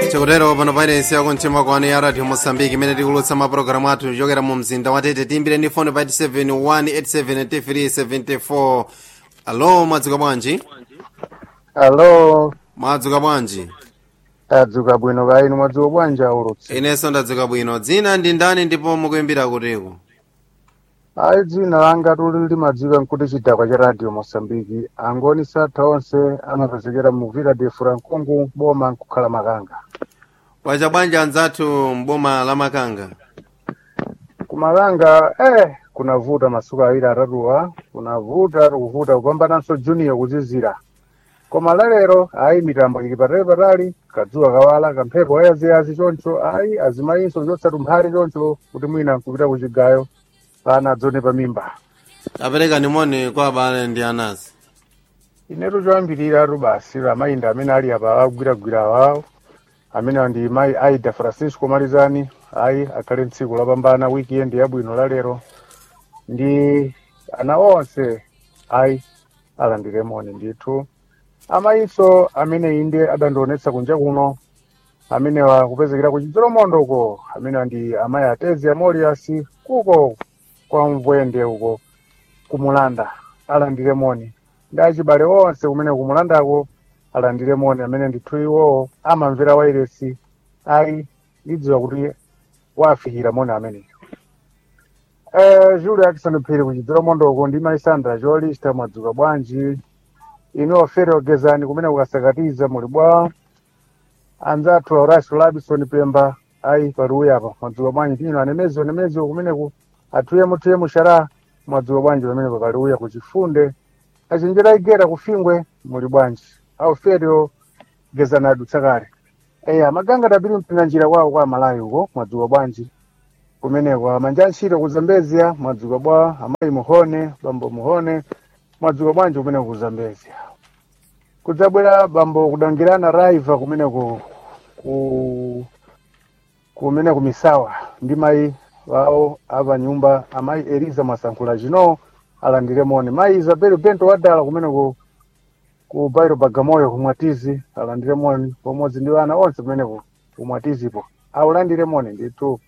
tikutero pano pairesi yako mtima kwanu ya radio mosambiki imene tikulutsa mapulogalamu athu kuchokera mu mzinda wa tete timbire ndi foni pa 87187 alo mwadzuka bwanji alo mwadzuka bwanji tadzuka bwino kaya inu mwadzuka bwanji aulutsi inenso ndadzuka bwino dzina ndi ndani ndipo mukuyimbira kutiko ayi dzina langa tuli limadziwika nkuti chidakwa cha radio mosambiki angoni satha onse amapezekera mu vila de frankungu boma nkukhala makanga wacha bwanji anzathu mboma la makanga kumakanga eh kunavuta masuku awiri atatuwa kunavuta tikuvuta kupambananso junior kuzizira koma lalero ayi mitambo ili patali patali kadzuwa kawala kamphepo ayaziyazi choncho ayi azimayinso chotsatu mphali choncho kuti mwina nkupita kuchigayo pana adzone pa mimba apereka nimoni kwa abale ndi anasi inetu choyambirira basi amayinda amene ali apa agwiragwira awawo amene ndi mayi aida francisco malizani ayi akhale tsiku lapambana weekend yabwino lalero ndi ana onse ayi alandiremoni ndithu amayinso amene inde adandionetsa kunja kuno amene wakupezekera ku chidzolomondo uko amene ndi amayi atezi amoliasi kuko kwa mvwende uko kumulanda alandiremoni ndi achibale onse kumene kumulandako alandiremoni amene ndithu iwowo amamvera wairesi ayi ndidziwa kuti wafikira moni ameneyo eh julia akisoni phiri kuchidzero mondoko ndi maisandra jolista mwadzuka bwanji inu ofere ogezani kumene kukasakatiza muli bwa anzathu horacio labison pemba ayi paruya apa mwadzuka bwanji tino anemezi anemezi kumeneku atuyemo tuyemo shara mwadzuka bwanji pamene papaliuya kuchifunde achenjera igera kufingwe muli bwanji auferio gezana adutsa kale eya maganga tabiri mpina njira kwawo kwa malayi uko mwadzuka bwanji kumeneko amanja ntchito ku zambezia mwadzuka bwa amayi muhone bambo muhone mwadzuka bwanji kumeneko ku zambezia kudzabwera bambo kudangirana raiva kumeneko ku kumene kumisawa ndi mayi wawo apa nyumba amayi eliza mwasankhula chino alandire moni mayi isabel bento wadala kumeneko ku bairo bagamoyo kumwatizi alandire moni pamodzi ndi ana onse kumeneko kumwatizipo aulandire moni ndithu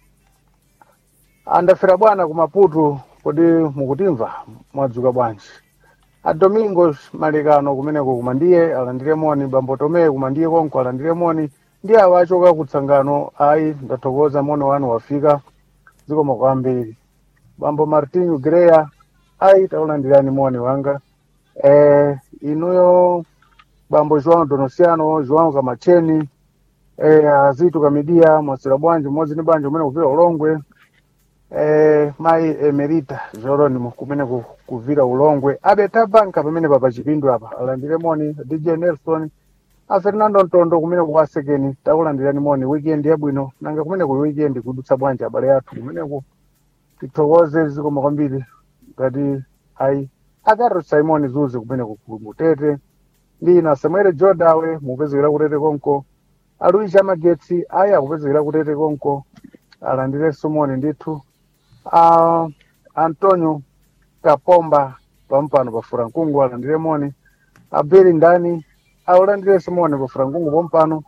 andafera bwana ku maputo kodi mukutimva mwadzuka bwanji a domingo malekano kumeneko kumandiye alandire moni bambo tomeye kumandiye konko alandire moni ndi awa achoka kutsangano ayi ndathokoza moni wanu wafika zikomo kwambiri bambo martinho greya ayi taulandirani moni wanga eh, inuyo bambo joão donosiano joão kamacheni eh, azitu kamidia mwasira bwanji mmodzi ndi bwanji umene kuvira ulongwe eh, mayi emerita jeronimo kumene ku- kuvira ulongwe abeta banka pamene papa chipindu apa alandire moni dj nelson a fernando ntondo kumene kukasekeni takulandirani moni weekend yabwino nanga kumene ku weekend kudutsa bwanji abale athu kumeneku tithokoze zikomo kwambiri ngati ayi akaro simon zuze kumene kumutete ndi ina samuel jodawe mupezekera kutete konko aluisha magetsi ayi akupezekera kutete konko alandirenso moni ndithu uh, antonio kapomba pampano pa furankungu alandire moni abeli ndani aulandirenso moni pa furankungu pompano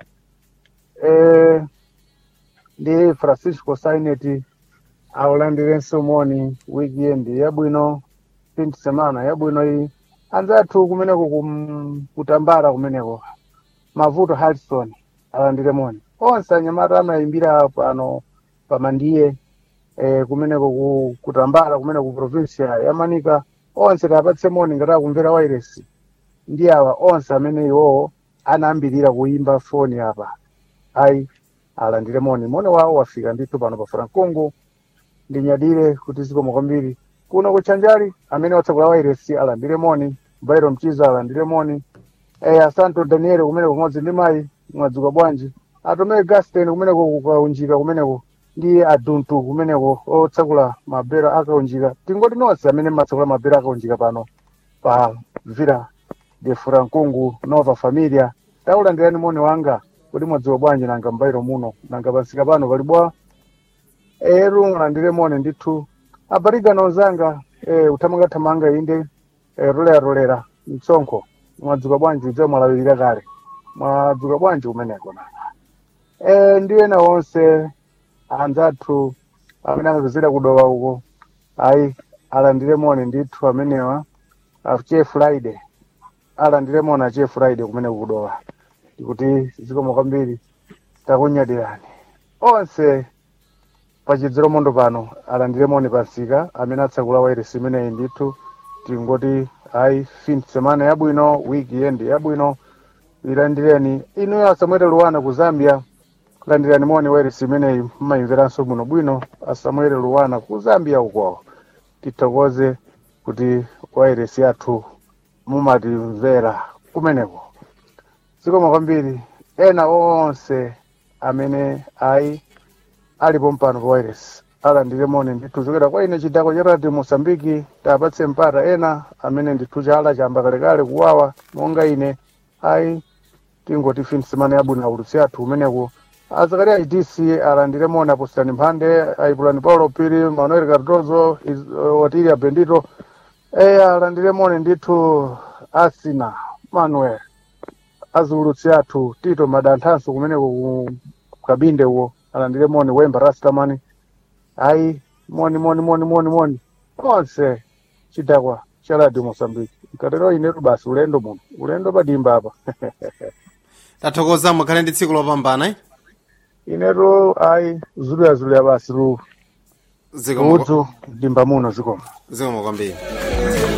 eh, ndi francisco saineti aulandirenso moni weekend yabwino fin semana yabwino iyi anzathu kumeneko kum- kutambala kumeneko mavuto harrison alandire moni onse anyamata amayimbira pano pamandiye eh, kumeneko ku, kutambala kumene ku provincia ya manika onse tapatse moni ngati akumvera wairesi ndi awa onse amene iwowo anayambirira kuimba foni apa ayi alandire moni moni wawo wafika ndithu pano pa francongo ndinyadire kuti zikomo kwambiri kuno kuchanjali amene watsakula wairesi alandire moni bairo mchiza alandire moni eh, asanto daniel kumeneko kumodzi ndi mayi mwadzuka bwanji atomere gasten kumeneko kukaunjika kumeneko ndi aduntu kumeneko otsakula mabera akaunjika tingoti nonse amene mmatsakula mabera akaunjika pano pa vira de frankungu nova familia taulandirani moni wanga kuti mwadzuka bwanji nanga mbairo muno nanga pansika pano pali bwa eru mulandire moni ndithu abarigano ozanga eh, uthamangathamanga inde eh, rolera rolera mtsonkho mwadzuka bwanji udza mwalawirira kale mwadzuka bwanji kumeneko nanga e, ndi ena onse anzathu amene amapezera kudowa uko ayi alandire moni ndithu amenewa achiye friday alandire moni achiye friday kumene kudowa ndikuti zikomo kwambiri takunyadirani onse pachidziro mondo pano alandire moni pansika amene atsakula wairesi imeneyi ndithu tingoti ayi fin semana yabwino wiki yendi yabwino ilandireni inuyo asamwere luwana ku zambia landirani moni wairesi imeneyi mmayimveranso bwino bwino asamwere luwana ku zambia uko tithokoze kuti wairesi yathu mumatimvera kumeneko zikomo kwambiri ena onse amene ayi alipo mpano pa wairesi alandire moni ndithu chokera kwa ine chidako cha radio mosambiki tapatse mpata ena amene ndithu chala chamba kalekale kuwawa monga ine ayi tingoti fin semana yabwino aulutsi athu umeneko azakari aitc alandire moni apostani mphande aipulani paulo piri manuel cardozo Is- otilia bendito e alandire moni ndithu asina manuel aziulutsi athu tito madanthanso kumeneko ku kabinde uwo alandire moni wemba rastamani ayi moni moni moni moni moni onse chidakwa cha radio mosambiki nkatero inetu basi ulendo muno ulendo padimba apa tathokoza mukhale ndi tsiku lopambana eh? inetu ayi zuluyazuluya basi lu zikomo udzu dimba muno zikomo zikomo kwambiri